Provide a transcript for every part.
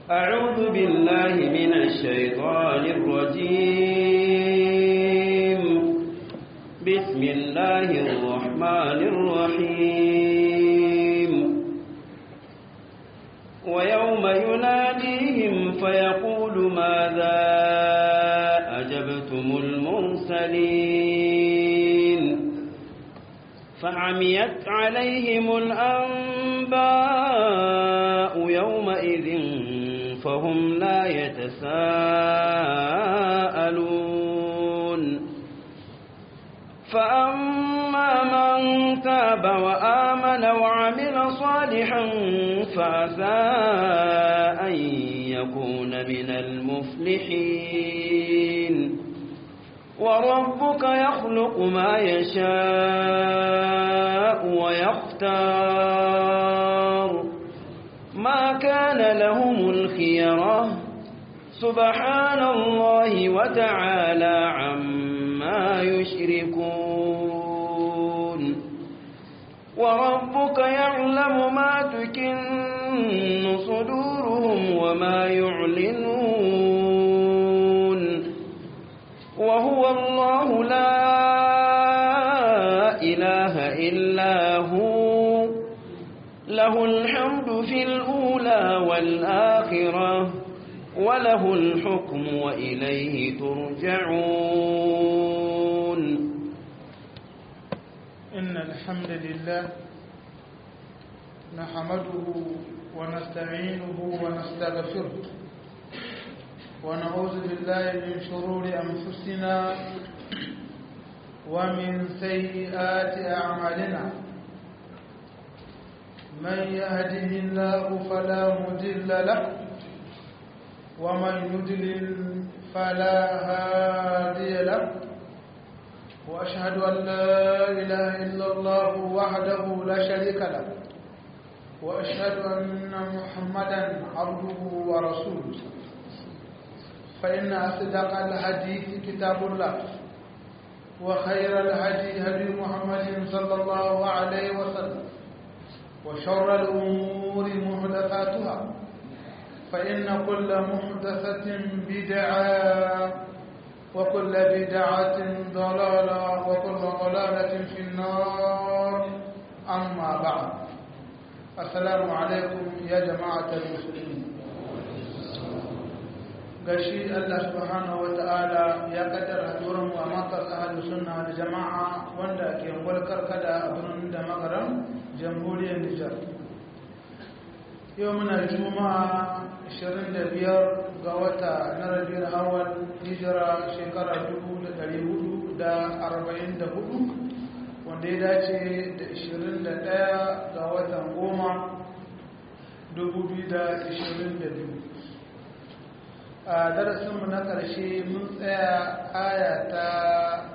أعوذ بالله من الشيطان الرجيم بسم الله الرحمن الرحيم ويوم يناديهم فيقول ماذا أجبتم المرسلين فعميت عليهم الأنباء يومئذ فهم لا يتساءلون فأما من تاب وآمن وعمل صالحا فعسى أن يكون من المفلحين وربك يخلق ما يشاء ويختار ما كان لهم الخيرة سبحان الله وتعالى عما يشركون وربك يعلم ما تكن صدورهم وما يعلنون وهو الله لا إله إلا هو له الحمد في الأولى والآخرة وله الحكم وإليه ترجعون إن الحمد لله نحمده ونستعينه ونستغفره ونعوذ بالله من شرور أنفسنا ومن سيئات أعمالنا من يهده الله فلا مضل له ومن يضلل فلا هادي له وأشهد أن لا إله إلا الله وحده لا شريك له وأشهد أن محمدا عبده ورسوله فإن أصدق الحديث كتاب الله وخير الهدي هدي محمد صلى الله عليه وسلم وشر الأمور محدثاتها فإن كل محدثة بدعة وكل بدعة ضلالة وكل ضلالة في النار أما بعد السلام عليكم يا جماعة المسلمين gashi Allah subhanahu wa ta'ala ya kaddara hadurin mu a makar ahlu sunna da jama'a wanda ke walkar kada a birnin da magaran jamhuriyar Nijar yau muna juma'a 25 ga wata na rabiyar awal hijira shekara 1444 wanda ya dace da 21 ga watan goma 2022 a darasinmu na ƙarshe mun tsaya aya ta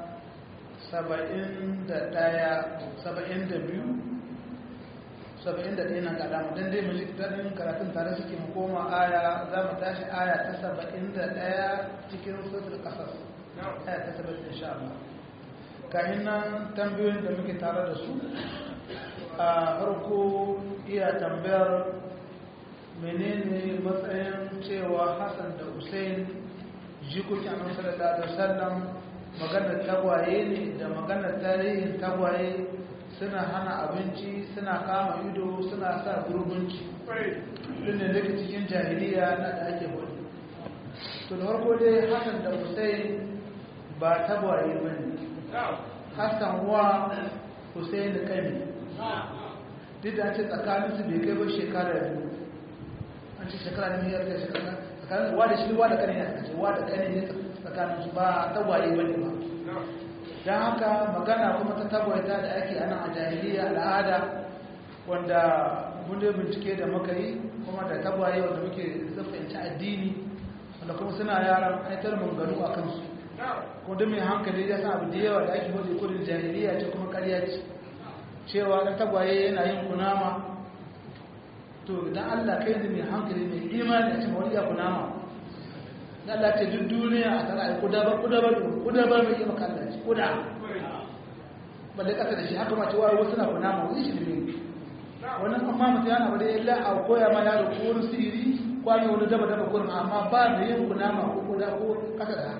71 na gada mu don dai mu ji daɗin karatun tare suke mu koma aya za mu tashi aya ta 71 cikin sotar ƙasas aya ta 70 insha Allah kayan nan tambayoyin da muke tare da su a farko iya tambayar menene matsayin cewa hassan da hussein jikokin annabi sallallahu alaihi wasallam maganar tagwaye ne da maganar tarihin tagwaye suna hana abinci suna kama ido suna sa gurbinci ɗin da cikin jahiliya na da ake hudu to da farko dai hassan da hussein ba tagwaye ba ne hassan wa hussein da kami duk da ce tsakaninsu bai kai ba shekara biyu an ce shekara da miyar da shekara tsakanin wa da shi wa da kane ne a ce wa da kane ne tsakanin su ba tagwaye bane ba don haka magana kuma ta tagwaita da ake ana a jahiliya al'ada wanda mun dai bincike da muka yi kuma da tagwaye wanda muke zafinci addini wanda kuma suna yaran aitar manganu a kansu ko da mai hankali ya san abu da yawa da ake hudu kudin jahiliya ce kuma karya ce cewa na tagwaye yana yin kunama to idan Allah kai da mai hankali mai imani a cikin wani ya kunama da Allah ce duk duniya a tara kuda ba kuda ba kuda ba mai maka Allah ce kuda balle kasa da shi haka ma cewa wasu na kunama wani shi ne wannan amma mutum yana bada illa a koya ma yaro ko wani sirri ko kwami wani daba daba kurin amma ba da yin kunama ko kuda ko kasa da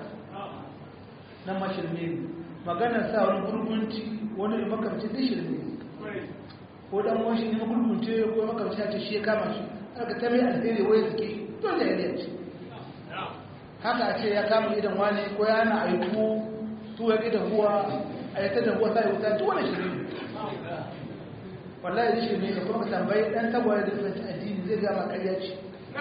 nan ma shirme ne maganar sa wani gurgunci wani makamci duk shirme ne ko dan wani ne gurgunce ko makamci ya ce shi ya kama shi aka ta mai alheri wai suke dole ya ne haka a ce ya kama idan wani ko ya na aiku tuwa gidan ruwa a yi ta da ruwa sai wuta duk wani shirme ne wallahi zai shirme ka kuma ka tambayi dan tagwaye da fahimci addini zai gama karya ce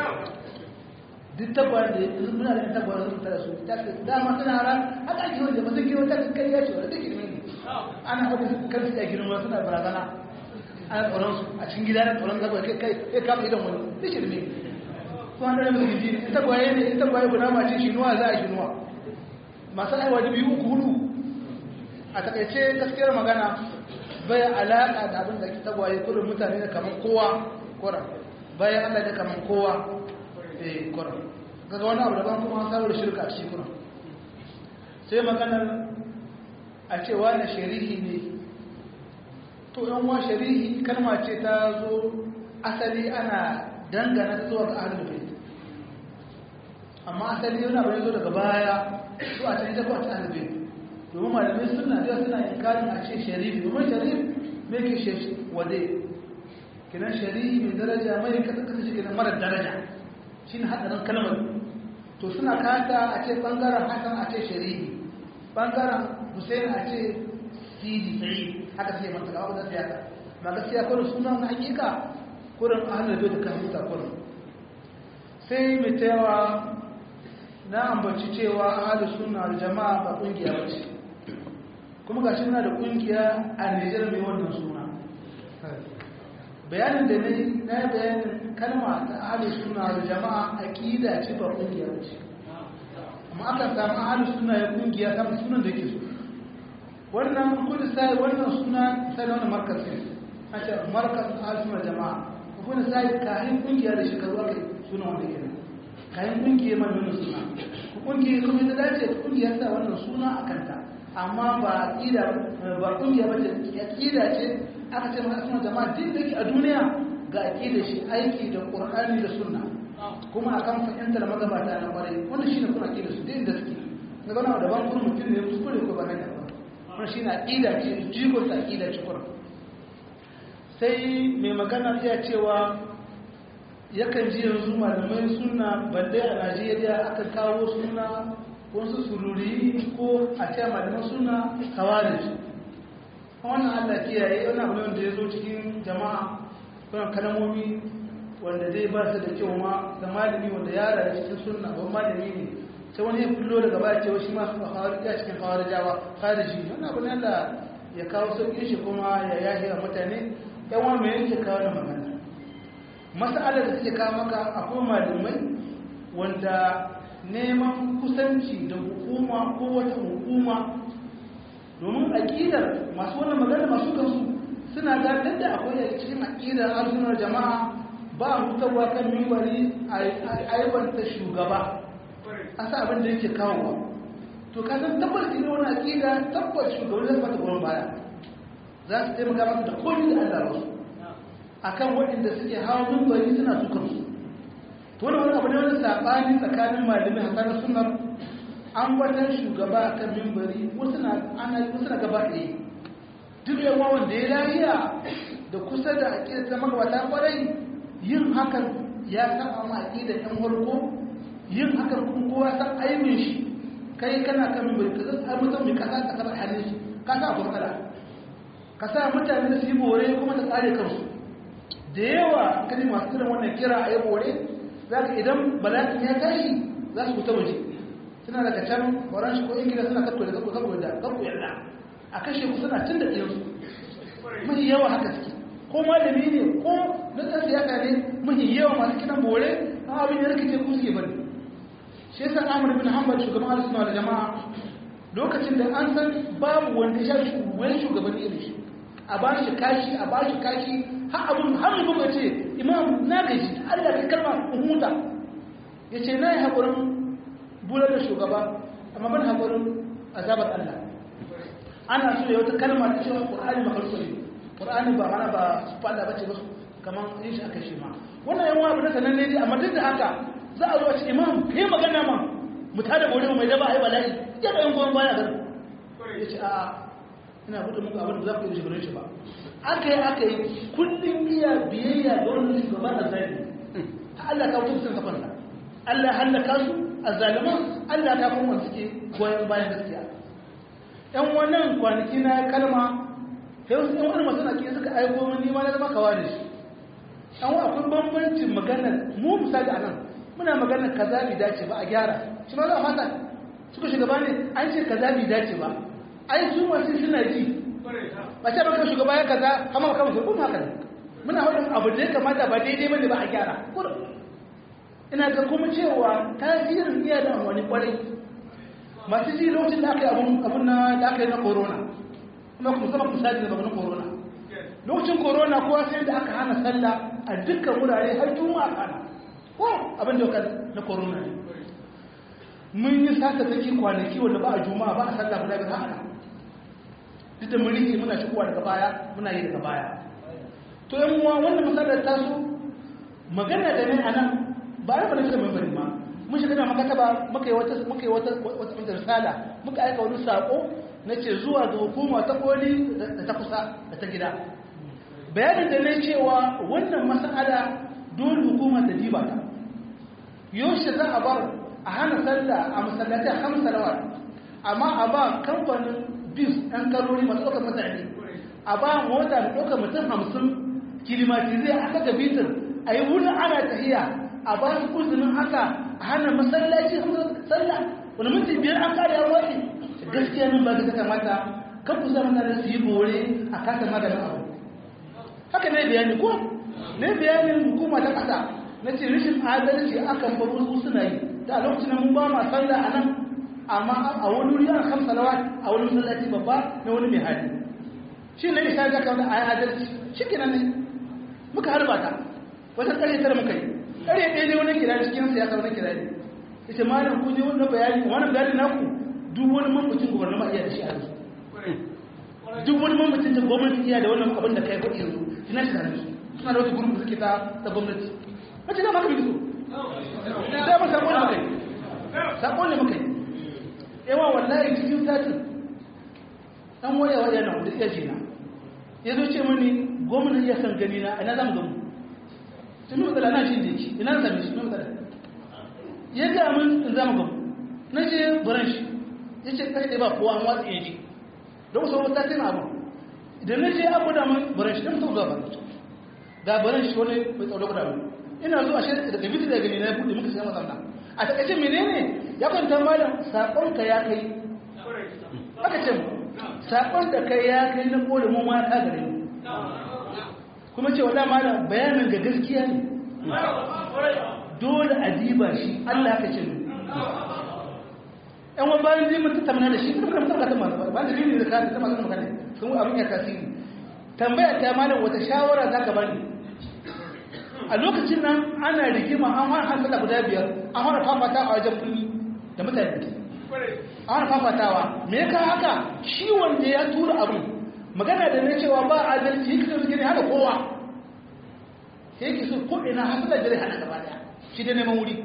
duk tagwaye da muna da tagwaye da mutane su ta ce dama suna hara haka ake wanda ba zai girma ta karya ce wanda duk girme ne ana hudu kan su ya girma suna barazana ana tsoron su a cikin gida na tsoron tagwaye kai kai ya kama idan wani duk shirme ko an dana musu gidi ne tagwaye ne in tagwaye guda mace shinuwa za a shinuwa masu aiwa da biyu uku hudu a takaice gaskiyar magana bai alaƙa da abin da ke tagwaye kudin mutane da kamar kowa kura bayan allah da kamar kowa eh kura gaga wani abu daban kuma an samu da shirka a cikin sai maganar a cewa na sharihi ne to yan wa sharihi kalma ce ta zo asali ana dangana zuwa ga ahlul bait amma asali yana bayan zo daga baya su a can ita ko a ta ahlul bait domin malamai suna da suna inkarin a ce sharifi domin sharif mai ke shi wade kinan sharifi mai daraja mai kasa kasa shi kinan marar daraja shi ne haɗarin kalmar to suna kata a ce ɓangaren hasan a ce sharifi ɓangaren hussein a ce sidi sai haka sai manta gaba da siyasa ma gaskiya kurin suna na hakika kurin ahalar bai da kan huta kurin sai mai tayawa na ambaci cewa ahalar suna da jama'a ba ƙungiya ba ce kuma ga suna da kungiya a Nijar mai wannan suna bayanin da na yi na bayanin kalma ta ahalus suna da jama'a aƙida ce ba kungiya ce amma aka samu ahalus suna ya kungiya samun sunan da ke so wannan kudu sai wannan suna sai wani markas ne a ce markas ahalus suna jama'a kudu sai kayan kungiya da shekaru aka suna wanda ke nan kayan kungiya mai nuna suna kungiya kuma da dace kungiya sa wannan suna a kanta amma ba aqida ba kungiya ba ce aqida ce aka ce mana suna jama'a din da ke a duniya ga aqida shi aiki da qur'ani da sunna kuma akan fahimtar magabata na kwarai wannan shine kuma aqida su din da suke na gana da ban kuma mutum ne kuskure ko ba hanya ba wannan shine aqida ce jigo ta aqida ce qur'an sai mai magana ya cewa yakan ji yanzu malamai suna balle a Najeriya aka kawo suna wasu sururi ko a ce malaman suna kawarij wannan Allah kiyaye wani abu wanda ya zo cikin jama'a kuna kalmomi wanda zai ba su da kyau ma da malami wanda ya rayu cikin sunna ba malami ne sai wani ya kullo daga baya cewa shi ma su khawarij ya cikin khawarijawa khariji wannan abu ne Allah ya kawo sauƙin shi kuma ya yahi a mutane yan wa me yake kawo da magana mas'alar da take kawo maka akwai malamai wanda neman kusanci da hukuma ko wata hukuma domin aƙidar masu wannan magana masu kansu suna gadar da akwai a cikin aƙidar arzunar jama'a ba a hutarwa kan mimbari a aibanta shugaba a sa abin da yake kawowa to ka san tabbas ne wani aƙida tabbas shugaban zai mata goyon baya za su taimaka masa da komi da Allah rasu akan waɗanda suke hawa mimbari suna tukar su to wani wani abu ne wani saɓani tsakanin malamai a tsarin sunar an watan shugaba kan mimbari wasu na gaba ɗaya duk yawa wanda ya lahiya da kusa da aƙidar ta magabata kwarai yin hakan ya saba ma aƙidar ɗan farko yin hakan kuma kowa san aibin shi kai kana kan mimbari ka zai mutum mai kasa ta kasa hannun shi ka sa akwai matsala ka sa mutane su yi bore kuma ta tsare kansu da yawa kani masu irin wannan kira a yi bore za ka idan bala'in ya tashi za su fita waje suna daga can faranshi ko ingila suna kakko da kakko kakko da kakko yarda a kashe ku suna tun da ɗayansu mahi yawa haka suke ko malami ne ko na ɗan siyasa ne mahi yawa masu kiran bore a abin ya rikice ku suke bari shi yasa amur bin hanbal shugaban alisuwa da jama'a lokacin da an san babu wanda ya sha wani shugabanni irin shi a ba shi kashi a ba shi kashi har abin har mutum ya ce imam na gaji Allah kai kalma in huta ya ce na yi haƙurin bular da shugaba amma ban haƙurin azabar Allah ana so ya wata kalma ta cewa ƙur'ani ba karso ne ƙur'ani ba mana ba su fada bace ba kamar yin shi aka shi ma wannan yan wani na sanan ne amma duk da haka za a zo a ce imam kai magana ma mu tada bore mai daba ai bala'i ya da yan goyon baya ga ya ce a ina buɗe muku abin da za ku yi shigarin shi ba aka yi aka yi kullum iya biyayya ga wani shugaban da zai Allah ka wuce sun kafan Allah hallaka su a zaliman Allah ta kuma suke goyon bayan gaskiya ‘yan wannan kwanaki na kalma sai wasu ‘yan wani masu nake suka aiko min nima na zama kawa da shi ‘yan wa akwai bambancin maganar mu misali a nan muna maganar kaza bai dace ba a gyara shi ma za a fata suka shugaba ne an ce kaza bai dace ba ai su masu suna ji ba ce baka shugaba ya kaza kama kama su kuma haka ne muna wadda abu da ya kamata ba daidai bane ba a gyara ina ga kuma cewa tasirin iya da wani kwarai masu ji lokacin da aka yi abun na da aka yi na corona kuma kuma sama misali da na corona lokacin corona kowa sai da aka hana sallah a dukkan wurare har juma'a kana ko abin da yau na corona ne mun yi sata take kwanaki wanda ba a juma'a ba a sallah guda biyu hana duk da mun rike muna shigowa daga baya muna yi daga baya to yan uwa wannan misalar taso magana da ne a nan ba a rabar da mai bari ma mun shiga da makataba muka yi wata muka yi wata wata risala muka aika wani sako na ce zuwa ga hukuma ta koli da ta kusa da ta gida bayanin da na cewa wannan mas'ala dole hukuma ta diba ta yaushe za a bar a hana sallah a masallatai a hamsa rawar amma a ba kamfanin bis ɗan kalori masu ɗaukar mutane a ba mota da ɗaukar mutum hamsin kilimatizai a saka bitir a yi wurin ana tahiya a ba su uzunin haka a hana masallaci sallah wani minti biyar an kare an wace gaskiya nan ba ta kamata kan ku zama na su yi bore a kasa maganin abu haka ne bayani ko ne bayanin hukuma ta kasa na ce rashin adalci akan bar wasu suna yi da a lokacin mun ba ma sallah a nan amma a wani wuri an kamsa lawa a wani masallaci babba na wani mai hali shi ne isa ga kawai a yi adalci shi kenan ne muka harba ta wata ƙarfe tara muka yi ƙarfe ɗaya ne wani kira cikin siyasa wani kira ne ita malam ku je wani bayani wani bayani naku duk wani mamacin gwamnati ma iya da shi a yanzu duk wani mamacin da gwamnati iya da wannan abin da kai kuɗi yanzu ina shi tare su suna da wata gurin da suke ta ta gwamnati mace da maka bi so da ba sakon da kai sakon da muka yi yawa wallahi cikin satin dan waya waya na da iya jina ya zo ce mani gwamnati ya san gani na ina zamu gamu tun yi matsala na shi da yake ina sami shi matsala ya ga min in zama gamu na je buran shi ya ce kai ba kowa an watsa ya ji don wasu wata tana abu idan na je abu da min buran shi don mutum zuwa buran shi ga buran shi wani mai tsaro guda mu ina zuwa shi daga biti daga gani na buɗe muka sai mazamna a takaice menene ya kwanta malam saƙonka ya kai aka ce saƙon da kai ya kai na ƙole mu ma ta gare mu kuma ce wala malam bayanin ga gaskiya ne dole a diba shi Allah ka ce ɗan wani bayan zai mutu tamana da shi kuma kan mutum ka tamana ba da rini da ka ta masu magana sun abin ya tasiri tambaya ta malam wata shawara za ka bani a lokacin nan ana rigima an fara hasala guda biyar an fara fafata a wajen kulli da mutane an fara fafatawa me ka haka shi wanda ya tura abin magana da na cewa ba adalci yake so gini haka kowa sai yake so ko ina hasala jere hana gaba daya shi da neman wuri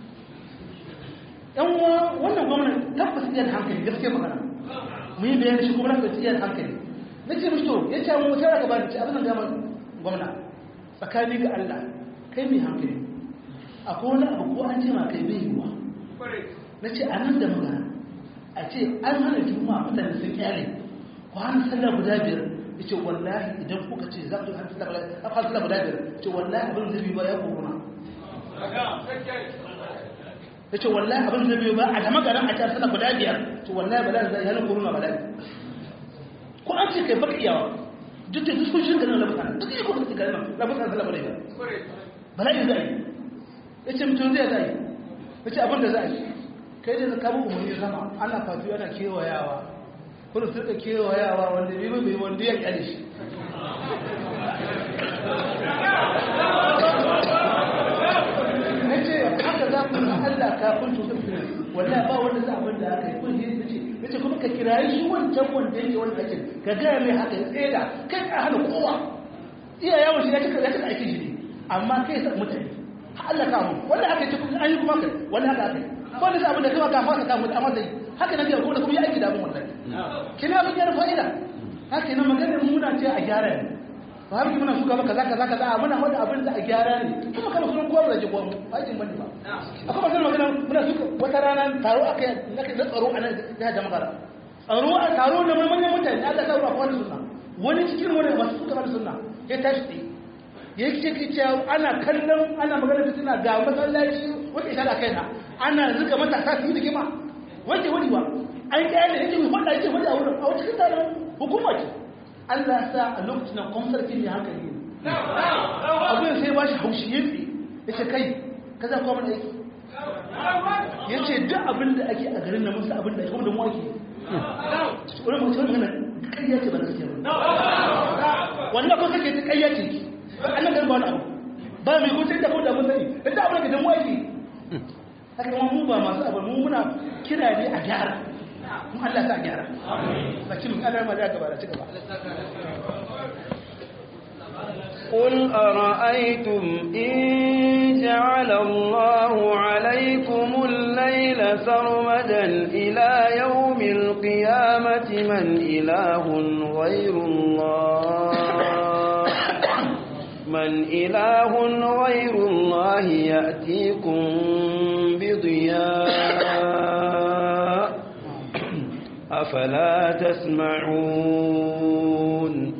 yan uwa wannan gwamnati tabbas iya da hankali gaskiya magana mu yi bayani shi kuma na iya da hankali na ce mishi to ya ce mu wuce da gaba da ce abin da gama gwamna tsakani ga Allah kai mai hankali akwai wani abu ko an ce ma kai bai yiwuwa na ce a nan da magana a ce an hana juma'a mutane sun kyale ku hana sallah guda biyar ya ce wallahi idan kuka ce za ku hana sallah guda biyar ce wallahi abin zai biyu ba ya korona ya ce wallahi abin zai biyu ba a dama garin a ce sallah guda biyar ce wallahi ba za zai hana korona ba ko an ce kai baka iyawa duk da duk sun shirka nan labutan duk yi kuma su garin labutan sallah bala bala'i za a yi ya ce mutum zai za a yi ya ce abin da za a yi kai da zaka muku mun zama ana fatu ana kewayawa kuma su rika kewayawa wanda bai bai wanda ya kyale shi nace haka za ku san Allah kafin to su wallahi ba wanda za abin da aka yi kun yi nace nace kuma ka kirayi shi wancan wanda yake wanda ake ka ga mai haka ya tseda kai ka hana kowa iya yawon shi ya cika ya cika aikin shi ne amma kai sa mutane Allah ka mu wanda haka ce kuma an yi kuma kai wanda haka kai ko da abin da kai ka fasa ka mutu amma dai haka nan kuma kuma ya aiki da abin wallahi kina abin yana fa'ida haka nan maganar muna ce a gyara ne ba har muna suka maka zaka zaka za muna wanda abin da a gyara ne kuma kana sunan kowa da jigo aikin bane ba akwai magana magana muna suka wata rana taro akai na tsaro a nan da jama'a tsaro a taro da manyan mutane Allah ta ruwa wani sunna wani cikin wani masu suka bada sunna ya tashi tsaye ya ce ki cewa ana kallon ana magana fitina ga masallaci wata isa da kaina ana zuga matasa su yi da gima wanda wani ba an kaya da yake wanda yake wani a wurin a wata cikin taron hukuma ce Allah sa a lokacin nan kwamsar kin ne hankali ne abin sai ba shi haushi ya tsaye ya ce kai ka za kuma aiki ya ce duk abin da ake a garin na musu abin da ake kuma da mu ake wani mutum magana ƙarya ce ba na gaskiya ba wannan ko kake ta ƙarya ce annan garin ba wani abu ba mai ko sai da ko da mun sani da ta abin da da mu ake haka kuma mu ba masu abu mu muna kira ne a gyara mu Allah ta gyara ba ci mun Allah ma da gaba da ci gaba قل أرأيتم إن جعل الله عليكم الليل سرمدا إلى يوم القيامة من إله غير الله من إله غير الله يأتيكم بضياء أفلا تسمعون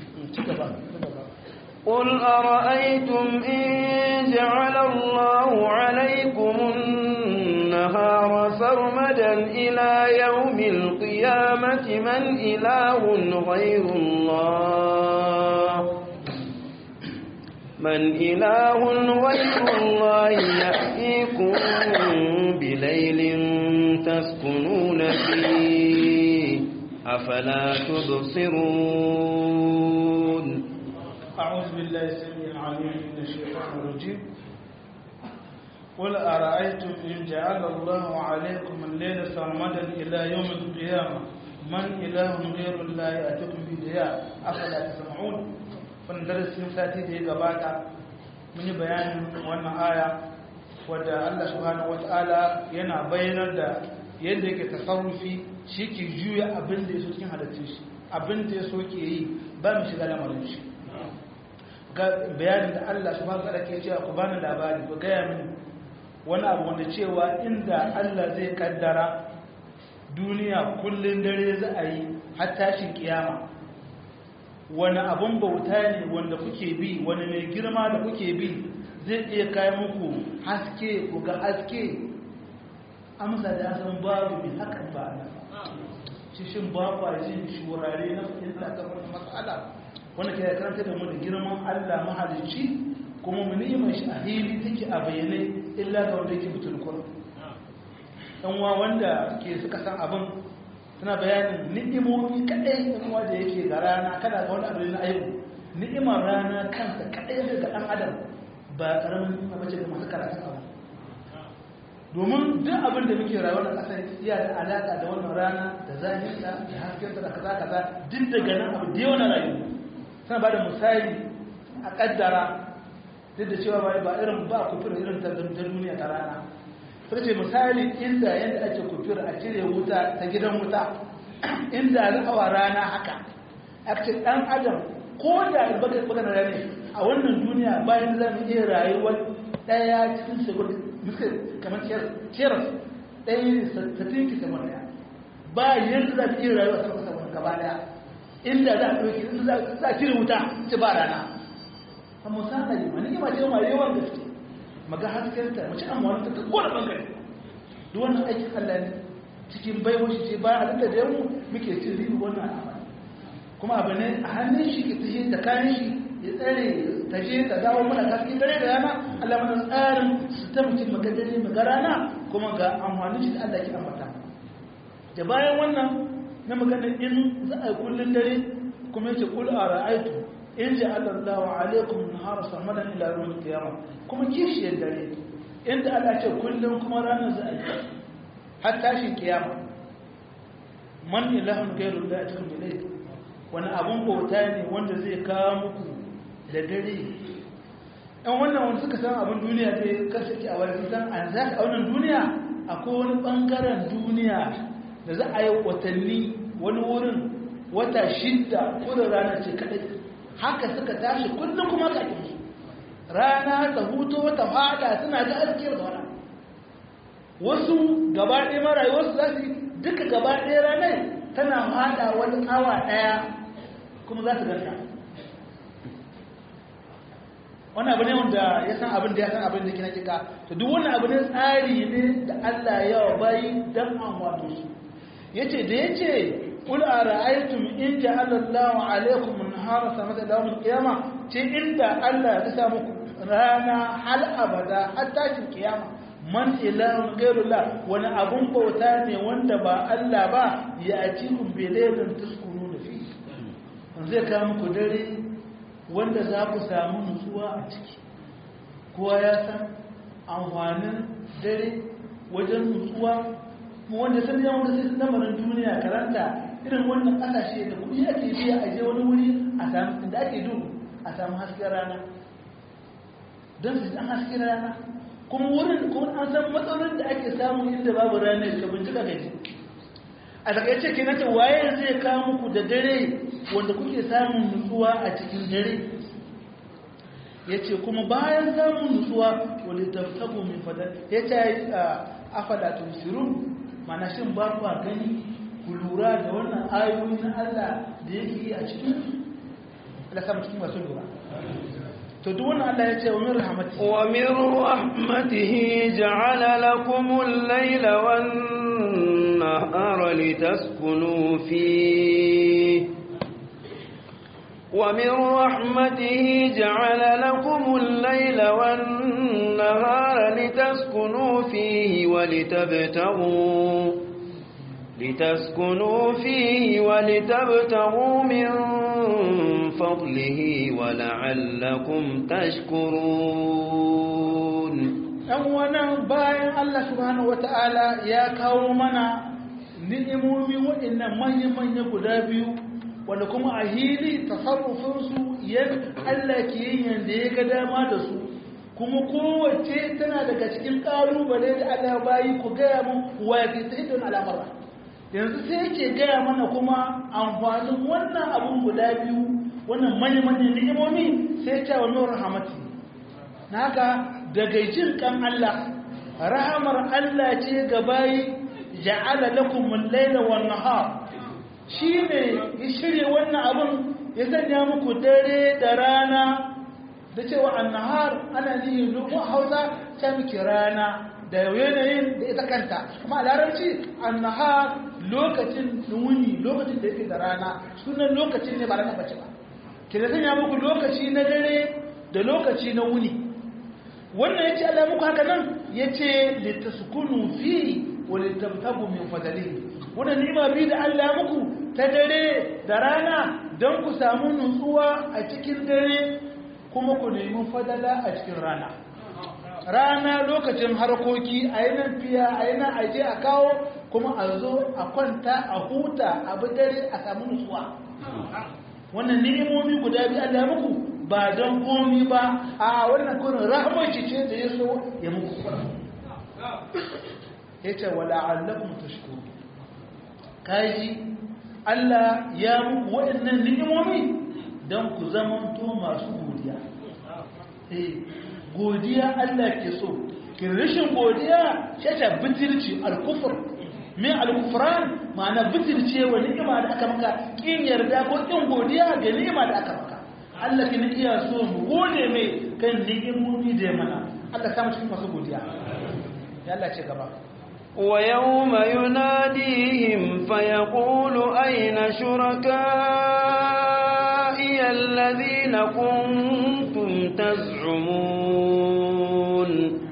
قل أرأيتم إن جعل الله عليكم النهار سرمدا إلى يوم القيامة من إله غير الله من إله غير الله يأتيكم بليل تسكنون فيه أفلا تبصرون أعوذ بالله السميع العليم من الشيطان الرجيم قل أرأيتم إن جعل الله عليكم الليل سرمدا إلى يوم القيامة من إله غير الله يأتيكم بضياء أفلا تسمعون فندرس ساتي دي غباتا من بيان وانا آية wadda Allah subhanahu wata'ala yana bayyanar da yadda yake tasarrufi shi ke juya abin da ya so cikin halittun shi abin da ya so ke yi ba mu shiga lamarin shi ga bayanin da Allah subhanahu wata'ala ke cewa ku bani labari ku gaya mini wani abu wanda cewa inda Allah zai kaddara duniya kullun dare za a yi har tashin kiyama wani abun bauta ne wanda kuke bi wani mai girma da kuke bi zai iya kai muku haske ku ga haske amsa da san babu bi hakan ba na shin ba kwa jin shurare na fahimta ta wani matsala wanda ke karanta da mu da girman Allah mahalicci kuma mu ni'imar shi a hili take a bayyane illa ga wanda yake butul kur dan wa wanda ke suka san abin suna bayanin ni'imomi kadai dan wa da yake ga rana kada ga wani abin na ayyuka ni'imar rana kansa kadai ga dan adam ba karamin ni'ima bace ga masu karatun abu domin duk abin da muke rayuwa na kasar iya da alaka da wannan rana da zahinta da haskensa da kaza kaza duk daga nan abu da yawa na rayuwa suna ba da misali a kaddara duk da cewa ba irin ba kufir irin ta duniya ta rana sai ce misali inda yadda ake kufir a cire wuta ta gidan wuta inda ra'awa rana haka a ce dan adam ko da baka baka na rane a wannan duniya bayan za mu iya rayuwar daya cikin sekund misal kamar keras ɗaya ne satin ki sama daya ba yadda za mu iya rayuwa sama sama gaba daya inda za a ɗauki inda za a cire wuta ci ba rana a misali ma ni ma ce ma yawan gaske maga haskenta mace amma wani ta kowane bangare duk wannan aikin Allah ne cikin baiwa shi ce bayan halitta da yamu muke cin ribi wannan al'amari kuma abu ne a hannun shi ke tashi da kayan shi ya tsare ta je ta dawo mana kaski dare da rana Allah mana tsarin su ta mutum maga dare maga rana kuma ga amfanin shi da Allah ke ambata da bayan wannan na magana in za a yi kullun dare kuma yace kul ara'aytu in ja'ala Allahu alaykum nahara samadan ila yawm al-qiyamah kuma kishiyar dare inda Allah ce kullum kuma ranar za a yi har tashin kiyama man ilahun gairu da a cikin bilai wani abun bauta ne wanda zai kawo muku da dare ɗan wannan wanda suka san abin duniya zai kasance a wani san an za a wannan duniya akwai wani ɓangaren duniya da za a yi watanni wani wurin wata shidda ko da rana ce kaɗai haka suka tashi kullum kuma ka yi rana ta hutu wata fada suna ga askiyar da wani wasu gaba ɗaya mara wasu za su duka gaba ɗaya ranar tana fada wani awa ɗaya kuma za su ganta wani abu ne wanda ya san abin da ya san abin da kina kika to duk wani abu ne tsari ne da Allah ya wa bayi dan an wato su yace da yace qul ara'aytum in ja'ala Allahu alaykum nahara samata yawm al-qiyama ce inda Allah ya sa muku rana hal abada hatta cikin kiyama man ilahun gairullah wani abun bauta ne wanda ba Allah ba ya ajikum bilailin tuskunu da fi zai kawo muku dare wanda za ku samu nutsuwa a ciki kowa ya san amfanin dare wajen nutsuwa mu wanda sun yi wanda sai lamarin duniya karanta irin wannan kasashe da kuɗi ake biya a je wani wuri a samu inda ake duhu a samu hasken rana don su san hasken rana kuma wurin kuma an san matsalolin da ake samu inda babu ranar ka bincika gaji a takaice ke nata waye zai kawo muku da dare wanda kuke samun nutsuwa a cikin dare ya ce kuma bayan samun nutsuwa wani taftabu mai fadar ya ce a fada tusirun mana shin ba kwa gani ku lura da wannan ayoyi na Allah da yake yi a cikin Allah samu cikin masu lura to duk wannan Allah ya ce wa min rahmatihi wa min rahmatihi ja'ala lakum al-layla wan-nahara litaskunu fihi ومن رحمته جعل لكم الليل والنهار لتسكنوا فيه ولتبتغوا لتسكنوا فيه ولتبتغوا من فضله ولعلكم تشكرون أولا باين الله سبحانه وتعالى يا كومنا ni'imomi waɗannan manya-manya guda biyu wanda kuma a hili tasarrufinsu yan Allah ke yin yadda ya ga dama da su kuma kowace tana daga cikin ƙalubale da Allah bayi ku gaya mun wa ya fi don al'amara yanzu sai yake gaya mana kuma amfanin wannan abun guda biyu wannan manya-manyan ni'imomi sai ta wa nuna rahamati na haka daga jin kan Allah rahamar Allah ce ga bayi ja'ala lakum al-laila wan-nahar shi ne ya shirya wannan abin ya sanya muku dare da rana da cewa annahar ana nihin lokacin hausa ta miki rana da yanayin da ita kanta kuma a larabci annahar lokacin wuni lokacin da yake da rana sunan lokacin ne ba rana bace ba ke da sanya muku lokaci na dare da lokaci na wuni wannan ya ce Allah muku haka nan ya ce littaskunu fi wa littabtabu min fadalihi wannan ni'ima bi da Allah muku ta dare da rana don ku samu nutsuwa a cikin dare kuma ku nemi fadala a cikin rana rana lokacin harkoki a yi nan fiya a yi nan aje a kawo kuma a zo a kwanta a huta a bi dare a samu nutsuwa wannan ni'imomi guda biyu Allah muku ba don komi ba a wannan kurin rahmar ce da ya so ya muku ya ce wa la'allakum tashkuru kaji Allah ya muku waɗannan ni'imomi don ku zamanto masu godiya eh godiya Allah ke so kin rashin godiya shata bitirci al-kufr min al-kufran ma'ana bitirce wa ni'ima da aka maka kin yarda ko kin godiya ga ni'ima da aka maka Allah kin iya so mu gode mai kan ni'imomi da mana Allah ta mu cikin masu godiya ya Allah ce gaba ويوم يناديهم فيقول أين شركائي الذين كنتم تزعمون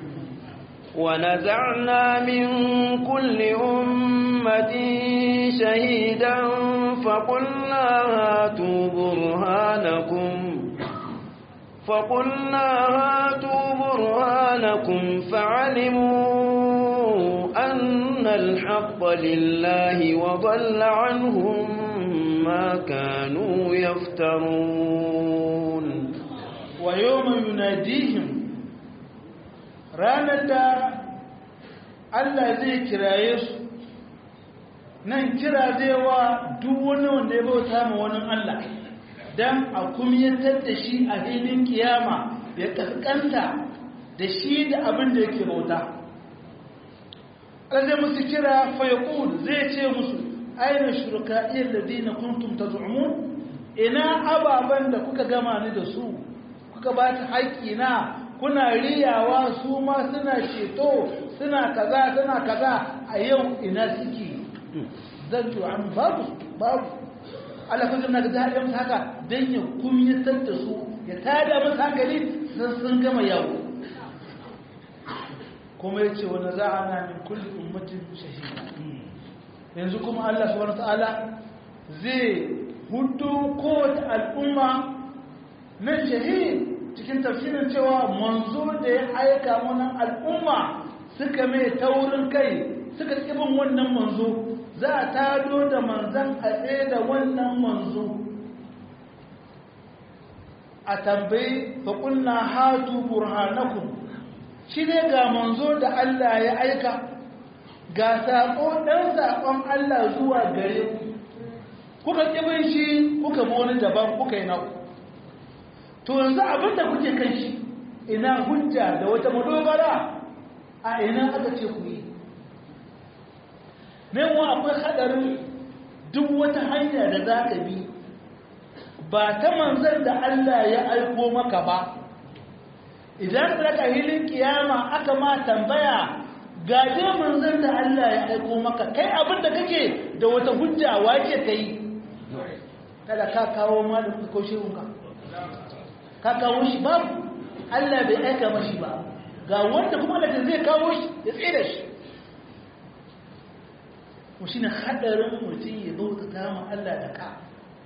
ونزعنا من كل أمة شهيدا فقلنا هاتوا برهانكم فقلنا هاتوا برهانكم فعلموا أن الحق لله وضل عنهم ما كانوا يفترون wa yawma yunadihim ranar da Allah zai kiraye su nan kira zai wa duk wani wanda ya bauta ma wani Allah dan a kumyatar da shi a filin kiyama ya kaskanta da shi da abin da yake bauta zai musu kira fayaqul zai ce musu aina shuraka'i alladhina kuntum taz'umun ina ababan da kuka gama ni da su kuka ba ta haƙƙi na kuna riyawa su ma suna ceto suna kaza suna kaza a yau ina suke zanto an babu babu Allah kun na da daɗin haka dan ya kumyatar da su ya tada musu hankali sun sun gama yawo kuma ya ce wani za a na min kulli ummatin shahida yanzu kuma Allah subhanahu ta'ala zai hudu kowace al'umma na shahid cikin tafsirin cewa manzo da ya aika mana al'umma suka mai taurin kai suka kibin wannan manzo za a tado da manzan a tsaye da wannan manzo a tambayi faƙunna hatu burhanakum shi ne ga manzo da Allah ya aika ga saƙo ɗan saƙon Allah zuwa gare ku kuka ƙibin shi kuka bi wani daban kuka yi naku to yanzu abinda kuke kan shi ina hujja da wata madogara a ina aka ce ku yi wa akwai haɗarin duk wata hanya da za ka bi ba ta manzan da Allah ya aiko maka ba idan ka hilin kiyama aka ma tambaya gaje manzan da Allah ya aiko maka kai abin da kake da wata hujja wace ka yi kada ka kawo malin ko shirunka ka kawo shi babu Allah bai aika mashi ba ga wanda kuma da zai kawo shi ya tsira shi mu shine hadarin mutum ya bauta ta ma Allah da ka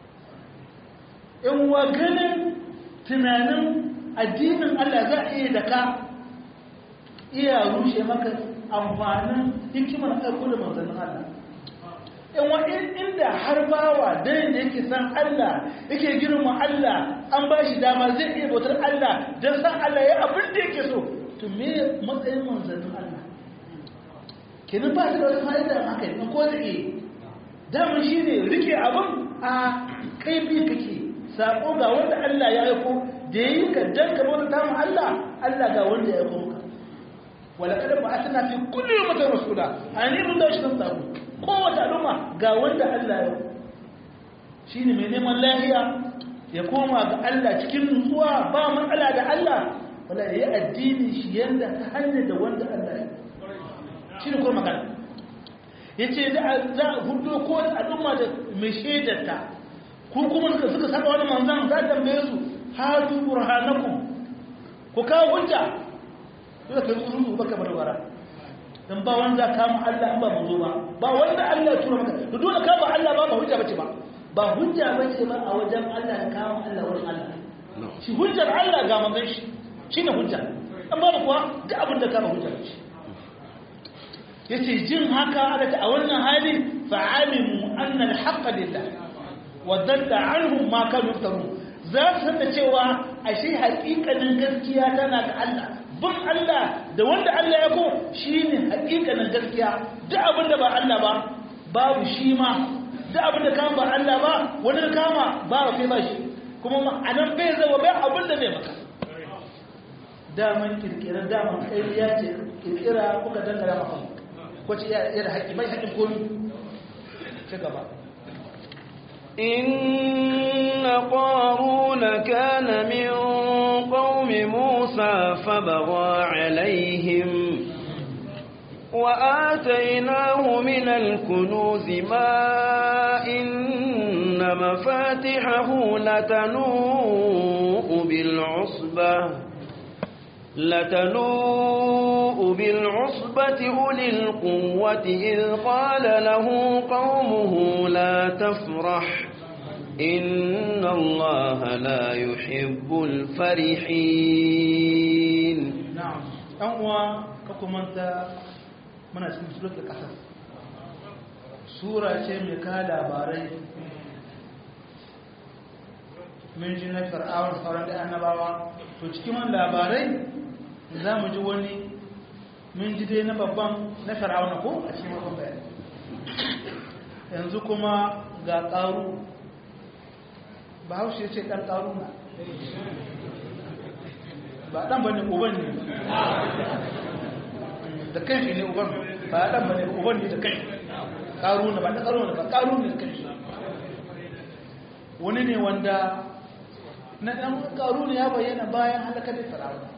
in wa ganin tunanin addinin Allah za a iya da ka iya rushe maka amfanin hikimar aiko da manzannin Allah in wa inda har bawa dan da yake san Allah yake girma Allah an ba shi dama zai iya bautar Allah don san Allah ya abin da yake so to me matsayin manzannin Allah kenan ba su da wata fa'ida haka ne ko da ke daman shi ne rike abin a kai bi kake sako ga wanda Allah ya aiko da yi ka dan ka bauta ta Allah Allah ga wanda ya aiko maka wala kada ba asna fi kulli ummatin rasula ani mun da shi nan sako kowace al'umma ga wanda Allah ya shi ne mai neman lahiya ya koma ga Allah cikin nutsuwa ba matsala da Allah wala ya yi addini shi yadda ta hanyar da wanda Allah ya shi ne kuma magana ya ce za a hudu kowace al'umma da mai shaidarta ku kuma suka suka saba wani manzan za a tambaye su hatu burhanakum ku kawo hujja suka kai tsuru baka barbara dan ba wanda kama Allah in ba manzo ba ba wanda Allah ya tura maka to dole ka ba Allah ba ba hujja bace ba ba hujja bace ba a wajen Allah ya kama Allah wurin Allah shi hujjar Allah ga manzon shi shine hujja an ba kuwa da abin da ka ba hujja bace yace jin haka alata a wannan hali fa'alimu anna al-haqq lillah wa dalla anhum ma kanu yaftarun za su san da cewa ashe haƙiƙanin gaskiya tana ga Allah bin Allah da wanda Allah ya ko shi ne hakikanin gaskiya duk abin da ba Allah ba babu shi ma duk abin da kama ba Allah ba wani da kama ba kai ba shi kuma a nan bai zama bai abin da bai maka daman kirkirar daman ƙariya ce kirkira kuka dangara maka ko ce ya da haƙi bai haƙin komi ci gaba إن قارون كان من قوم موسى فبغى عليهم وآتيناه من الكنوز ما إن مفاتحه لتنوء بالعصبة لتنوء بالعصبة أولي القوة إذ قال له قومه لا تفرح إن الله لا يحب الفرحين na'am ɗan uwa ka kumanta muna cikin suratul qasas sura ce mai ka labarai mun ji na fir'aun sauran da annabawa to cikin wani labarai za mu ji wani mun ji dai na babban na fir'aun ko a cikin babban bayani yanzu kuma ga ƙaru ba haushe ce ɗan ƙaru na ba ɗan ba ne uban ne da kan shi ne uban ba ɗan ba ne uban ne da kan ƙaru na ba ɗan ƙaru na ba ƙaru ne da kan shi wani ne wanda na ɗan ƙaru ne ya bayyana bayan halakar da fir'auna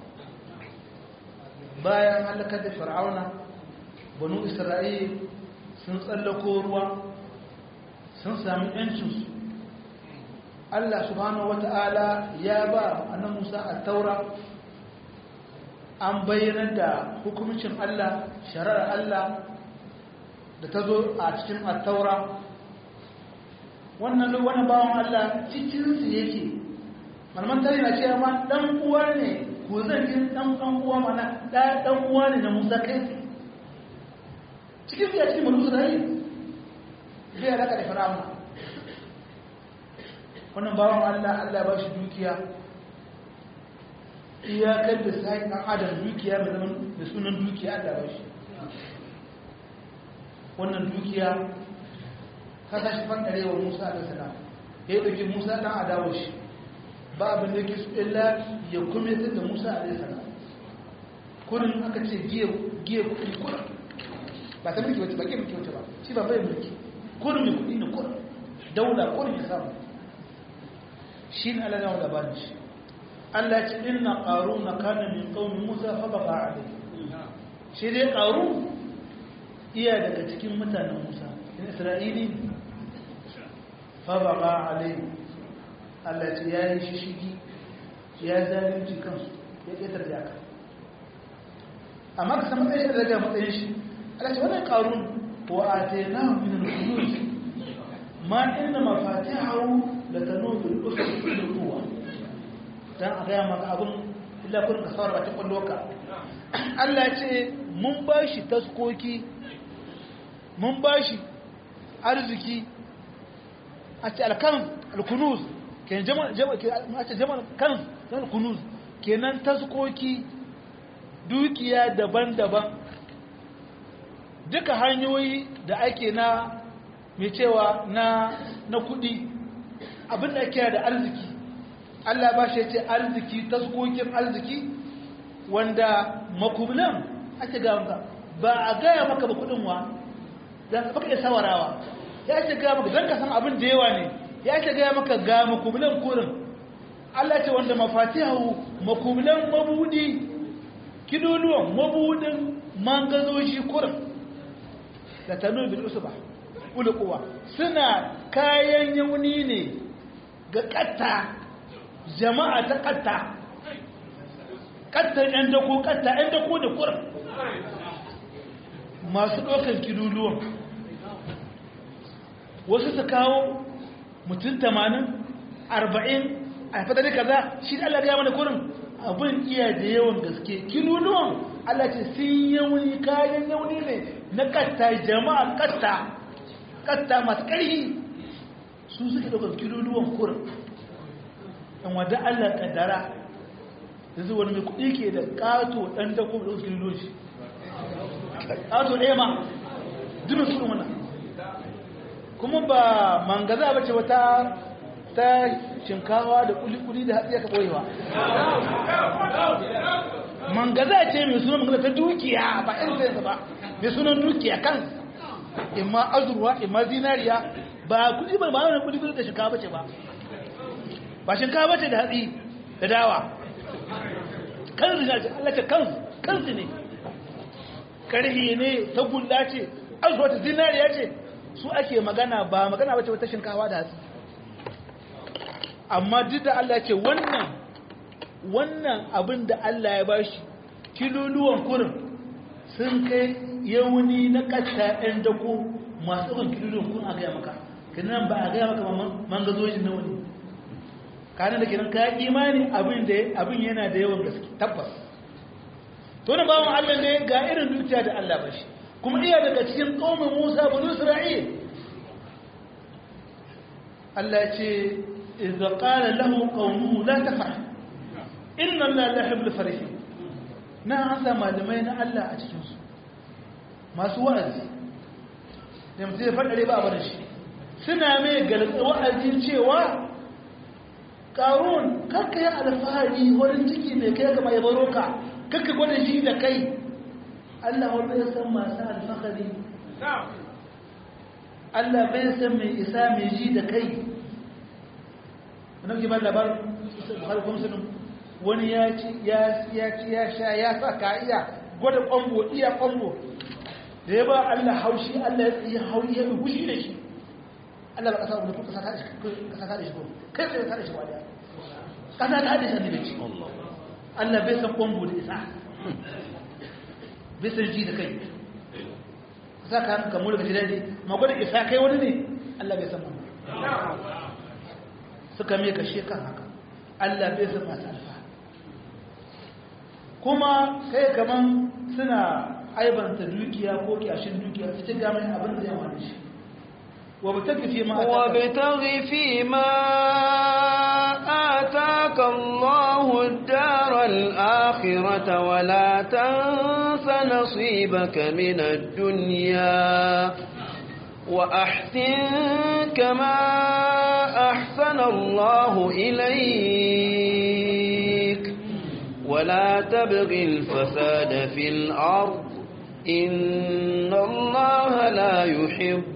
bayan halakar da fir'auna banu isra'il sun tsallako ruwa sun sami ‘yancinsu Allah subhanahu wata'ala ya ba annan Musa a taura an bayyana da hukumcin Allah shari'ar Allah da ta zo a cikin attaura wannan wani bawan Allah cikinsu yake malaman tare na cewa ma dan uwa ne ko zan yi dan dan uwa mana da dan uwa ne na Musa kai cikin ya cikin mulku da yi zai alaka da fir'auna wannan bawan Allah Allah ba shi dukiya iyakar da sai dan adam dukiya mai zaman da sunan dukiya Allah ba shi wannan dukiya ka tashi fantare wa Musa alaihi salam ya yi dauki Musa dan adawo shi ba abin da yake su illa ya kuma yasa da Musa alaihi salam kurin aka ce giye giye kuɗi kurin ba ta mulki wata ba ke mulki wata ba shi ba bai mulki kurin mai kuɗi ne kurin daula kurin ya samu shi ne Allah ya labarin shi Allah ce inna qaruna kana min qaumi Musa fa baqa alayhi shi dai qarun iya daga cikin mutanen Musa in Isra'ili fa baqa alayhi Allah ce yayi shishigi ya zalunci kansu ya ƙetar da aka amma ka san matsayin da daga matsayin shi Allah ce wannan qarun wa atainahu min al-kunuz ma inna mafatihahu latanu bil usri bil quwwa dan a gaya maka abin illa kun ka saurara ta kwallo ka Allah ya ce mun bashi taskoki mun bashi arziki a ce alkan alkunuz kenan jama'a jama'a a ce jama'a kan alkunuz kenan taskoki dukiya daban-daban duka hanyoyi da ake na mai cewa na na kudi abin da ake da arziki Allah ba shi ce arziki taskokin arziki wanda makubulan ake ga ba a gaya maka ba kudin wa dan baka iya sawarawa ya ce gaya maka dan ka san abin da yawa ne ya ce gaya maka ga makubulan kurin Allah ce wanda mafatihu makubulan mabudi kiduluwan mabudin mangazoji kurin da tanu bil usba ulquwa suna kayan yauni ne ga katta jama'a ta katta kattar yan dako katta yan dako da kurin masu ɗaukar kiluluwan wasu su kawo mutum tamanin arba'in a fadari kaza shi da Allah ya mana kurin abin iya da yawan gaske kiluluwan Allah ce sun yauni kayan yauni ne na katta jama'a katta katta masu ƙarfi su suke ɗaukar kiluluwan kurin in wadda Allah kaddara yanzu wani mai kuɗi ke da ƙato ɗan dako da wasu kililo shi ƙato ɗaya ma duna su mana kuma ba mangaza ba ce wata ta shinkawa da kuli-kuli da hatsi aka ɓoyewa mangaza ce mai sunan mangaza ta dukiya ba ɗin sayansa ba mai sunan dukiya kan imma azurwa imma zinariya ba kudi ba ba wani kuli-kuli da shinkawa ba ce ba ba shinkawa ce da hatsi da dawa kanzu ne Allah ce kanzu kanzu ne karhi ne ta gulla ce azuwa ta zinariya ce su ake magana ba magana ba ce wata shinkawa da hatsi amma duk da Allah ce wannan wannan abin da Allah ya bashi kiloluwan kurin sun kai yauni na kasta ɗan dako masu ɗan kiloluwan kurin a gaya maka kinan ba a gaya maka mangazojin na wani kanin da kiran ka imani abin da abin yana da yawan gaske tabbas to ne bawon Allah ne ga irin dukiya da Allah bashi kuma iya daga cikin qaumin Musa bani Isra'il Allah ce idza qala lahu qawmuhu la tafrah inna allaha la yuhibbul farihin na an sa malamai na Allah a cikin su masu wa'azi da mutum ya faɗare ba a bada shi suna mai galibin wa'azi cewa ƙarun kakka yi alfahari wurin ciki mai kai gama ya baro ka kakka gwada shi da kai Allah wanda ya san masu alfahari Allah bai san mai isa mai ji da kai wani ba labar harkar musulun wani ya ci ya sha ya sa ka iya gwada kwambo iya kwambo da ya ba Allah haushi Allah ya tsaye haushi ya gushi da shi Allah ba kasa wanda kuka kasa ta da shi ko kai sai ta da shi wadiya kasa ta da shi ne ci Allah bai san kwambo da isa bai san ji da kai kasa ka hanka mu daga jidadi ma gwada isa kai wani ne Allah bai san wannan suka mai kashe kan haka Allah bai san masu alfa kuma kai kaman suna aibanta dukiya ko kyashin dukiya su ci gamai abin da yawa da shi وابتغ فيما وابتغ فيما آتاك الله الدار الآخرة ولا تنس نصيبك من الدنيا وأحسن كما أحسن الله إليك ولا تبغ الفساد في الأرض إن الله لا يحب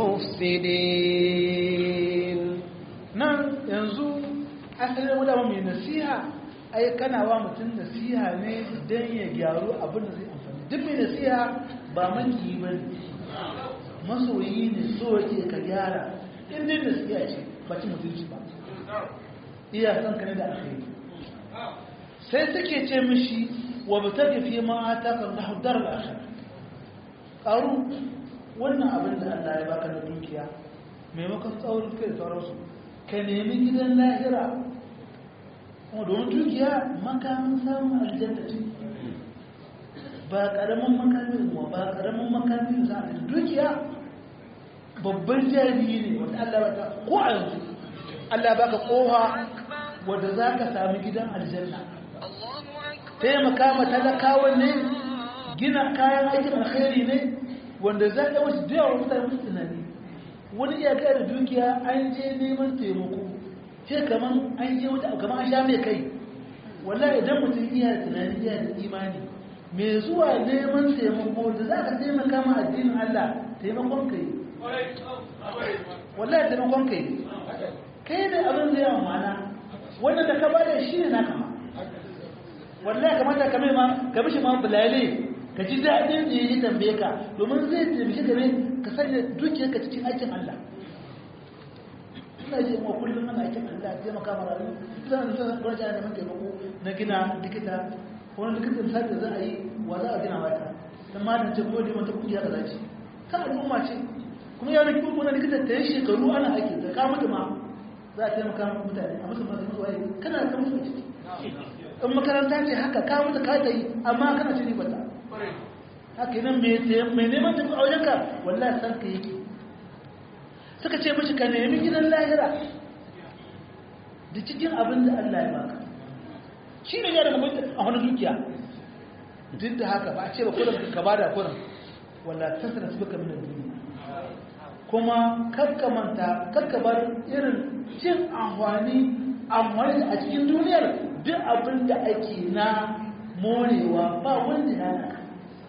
المفسدين nan yanzu asalin wadda mai nasiha ai kana wa mutum nasiha ne don ya gyaru abin da zai amfani duk mai nasiha ba maki ba ne masoyi ne so yake ka gyara in dai nasiha ce ba ci mutunci ba iya san ka ne da alkhairi sai suke ce mishi wa mutaki fi ma ataka Allahu daral akhirah ƙaru wannan abin da Allah ya baka na dukiya maimakon tsaurin kai da sauransu ka nemi gidan lahira kuma domin dukiya makamin samun aljanna ce ba ƙaramin makamin wa ba ƙaramin makamin za a dukiya babban jami'i ne wanda Allah baka ko a yanzu Allah baka koha wanda za ka sami gidan aljanna taimaka ma talakawan ne gina kayan aikin alkhairi ne wanda za ka wasu da yawa mutane musu tunani wani iyaka da dukiya an je neman taimako ce kaman an je wata kaman an sha mai kai wallahi idan mutum iya da tunani iya da imani mai zuwa neman taimako da za ka taimaka ma addinin Allah taimakon kai wallahi taimakon kai kai ne abin da yawa mana wannan da ka bada shi ne na kama wallahi kamata ka mai ma ka mishi ma bulale ka ji daɗin da yi tambaye ka domin zai taimake ka ne ka sanya dukiyar ka cikin aikin Allah ina ji ma kullum ana aikin Allah ya taimaka ma rayu zan zan gwada da neman taimako na gina likita wani likitan sai da za a yi wa za a gina wata dan ma ce ko da wata kuɗi haka zaci ka al'umma ce kuma ya rikin wani likitan ta yi shekaru ana aiki da ka mutu ma za a taimaka ma mutane a musu masu musu waye kana kan musu ciki in makaranta ce haka ka mutu ka ta yi amma kana ci ribata haka nan mai neman tafi a wajenka wallahi san ka yake suka ce mashi ka nemi gidan lahira da cikin abin da Allah ya baka shi ne ya da mamaki a wani dukiya duk da haka ba a ce ba kudan ka ba da kudan wallahi ta sana su baka min duniya kuma kakkamanta kakkabar irin cin amfani amfani a cikin duniyar duk abin da ake na morewa ba wanda ya naka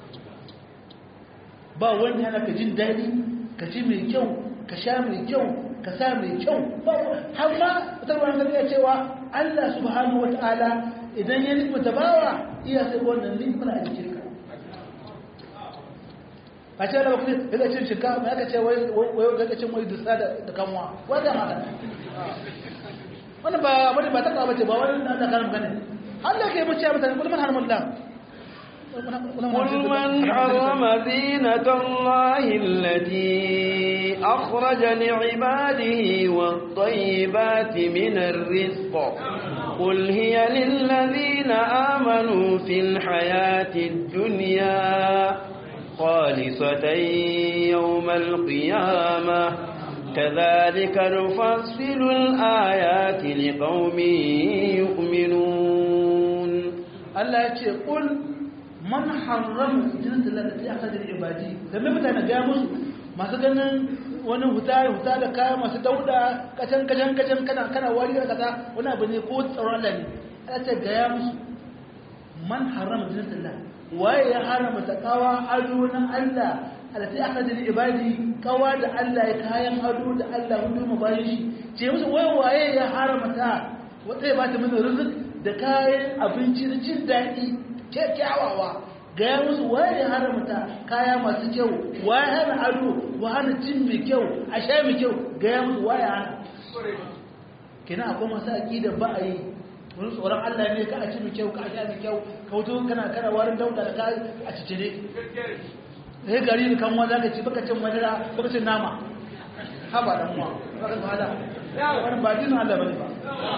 ba wanda ya naka jin daɗi ka ci mai kyau ka sha mai kyau ka sa mai kyau ba har ma tarwar da ya cewa Allah subhanahu wata'ala idan ya nufi ta bawa iya sai wannan nufin a jikin ka a ce da bakwai ya cin shinkafa ya ka ce wai ga cin wai dusa da kanwa wanda ma wani ba wani ba ta kawo ce ba wani da kan gane Allah ke mace mutane kullum har mullah قل من حرم زينة الله التي أخرج لعباده والطيبات من الرزق قل هي للذين آمنوا في الحياة الدنيا خالصة يوم القيامة كذلك نفصل الآيات لقوم يؤمنون Allah ya ce kul man harrama jinnatul lati akhadha ibadi dan me mutane ga musu masu ganin wani huta huta da kaya masu dauda kacan kacan kacan kana kana wari da kaza wani abu ne ko tsaron Allah ne Allah ce ga ya musu man harrama jinnatul lati waye ya harama takawa ado na Allah alati akhadha ibadi kawa da Allah ya kayan ado da Allah hudu mu bayan shi ce musu waye waye ya harama ta wata ya bata mana rizq da kayan abinci da jin daɗi kyakkyawawa ga ya musu waye haramta kaya masu kyau waye hana ado wa hana cin mai kyau a sha mai kyau ga ya musu waye hana kina akwai masu aƙida ba a yi wani tsoron Allah ne ka a ci mai kyau ka a sha mai kyau ka wuto kana kana warin dauda da ka a cicire sai gari da kanwa za ka ci baka cin madara baka cin nama haba dan uwa baka wahala wani ba dinin Allah bane ba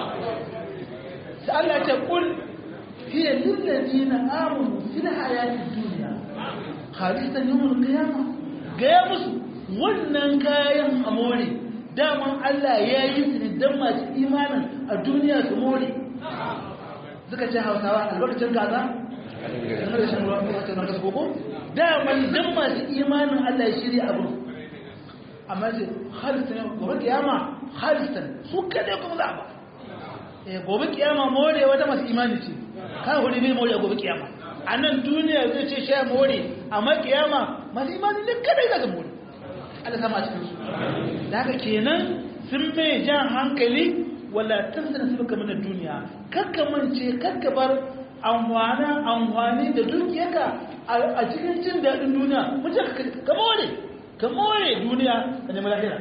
sai Allah ya ce kul hiya lil ladina amanu fil hayatid dunya khalisan yawmul qiyamah ga ya musu wannan kayan amore daman Allah ya yi su dan masu imanin a duniya su more suka ce Hausawa albarkacin gaza da rashin ruwa ko ta nan koko daman dan masu imanin Allah ya shirya abu amma ce khalisan gobe kiyama khalisan su kada kuma za ba gobe kiyama more wata masu imani ce kan huri bai more gobe kiyama a nan duniya zai ce sha more amma kiyama masu imani ne kadai za su more Allah sama cikin su da haka kenan sun mai jan hankali wala tansana su baka mana duniya kakka mance kakka bar amfana amfani da dukiyarka a cikin jin daɗin duniya mun ce ka more ka more duniya ka nemi lahira